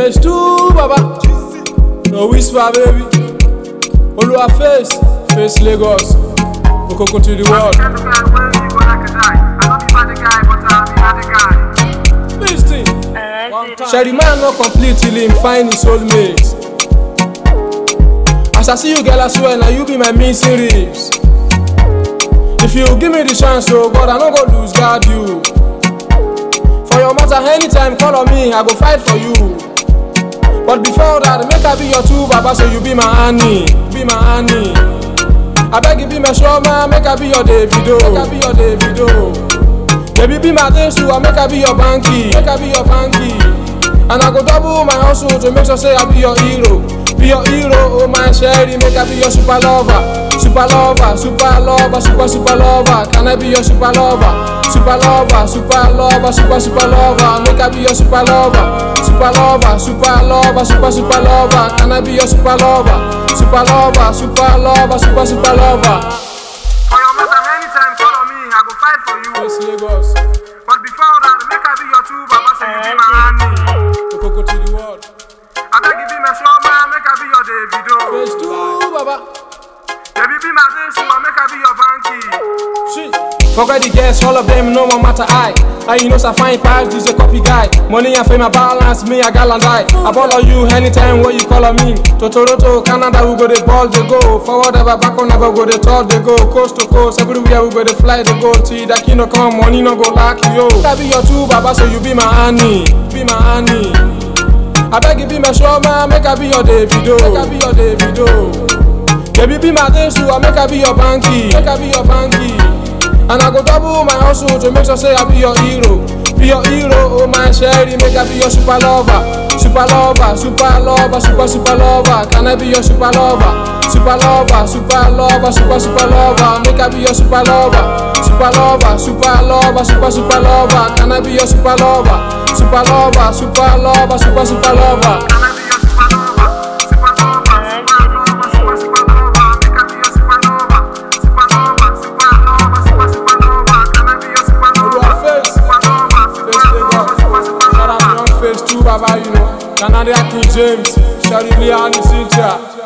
Phase two, Baba. No whisper, baby. Olua face, face Lagos. Okoko to the world. Listen. Sherry man not complete till him find his soulmate. As I see you, girl, I swear now you be my missing ribs. If you give me the chance, oh God, I no go lose guard you. For your matter, anytime call on me, I go fight for you. But before that, make I be your two baba, so you be my honey, be my honey. I beg you be my show man, make I be your Davido, make I be your Davido. Baby be my dance too, I make I be your banky, make I be your banky. And I go double my hustle to make sure say I be your hero, be your hero, oh my sherry, make I be your super lover, super lover, super lover, super super lover. Can I be your super lover, super lover, super lover, super super lover? Make I be your super lover, super lover, super lover, super super lover. Can I be your super lover, super lover, super lover, super super lover? For your matter, anytime call on me, I go fight for you. Yes, Lagos, But before that, make I be your two baba, so you be my honey. Okoko to the world. I beg you be my show man, make I be your Davido. Phase two, Baba. Baby be my dance too, make I be your banky. Shit. Forget the girls, all of them no more matter I. And you know so fine pass, this a copy guy. Money and fame a balance, me a gal and I. I ball on you anytime where you call on me. To Toronto, Canada, we go the ball they go. Forward ever, back on ever go the talk they go. Coast to coast, everywhere we go the fly they go. Till that kino come, money no go lack yo. I be your two baba, so you be my honey, be my honey. I beg you be my show man, make I be your Davido, make I be your Davido. Baby be my dance too, I make I be your banky, make I be your banky. And I go double my hustle to make sure say I be your hero, be your hero, oh my sherry, make I be your super lover, super lover, super lover, super super lover. Can I be your super lover, super lover, super lover, super super lover? Make I be your super lover, super lover, super lover, super super lover. Can I be your super lover, super lover, super lover, super super lover? Can I be your super lover? Super lover, super lover, super super lover. Make I be your super lover. Super lover, super lover, super super lover. Can I be your super Olua lover? face. Super lover, Face super Lagos. lover, super super Shout out lover. to Young Face too, Baba, you know. Canada King James, Shari Lee, and Cynthia.